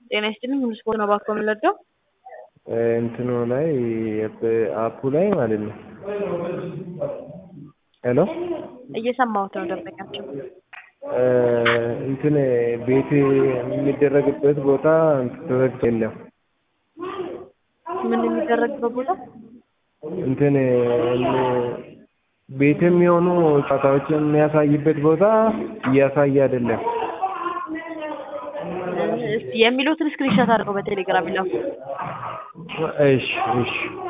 ጤና ይስጥልኝ ሁሉ ስፖርት ነው ባኮ የምንለደው እንትኑ ላይ አፑ ላይ ማለት ነው። ሄሎ እየሰማሁት ነው ደንበኛቸው እንትን ቤት የሚደረግበት ቦታ ተዘግቶ የለም። ምን የሚደረግበት ቦታ እንትን ቤት የሚሆኑ ጨዋታዎችን የሚያሳይበት ቦታ እያሳየ አይደለም። እስቲ የሚሉትን ስክሪንሾት አድርገው በቴሌግራም ይላኩ። እሺ እሺ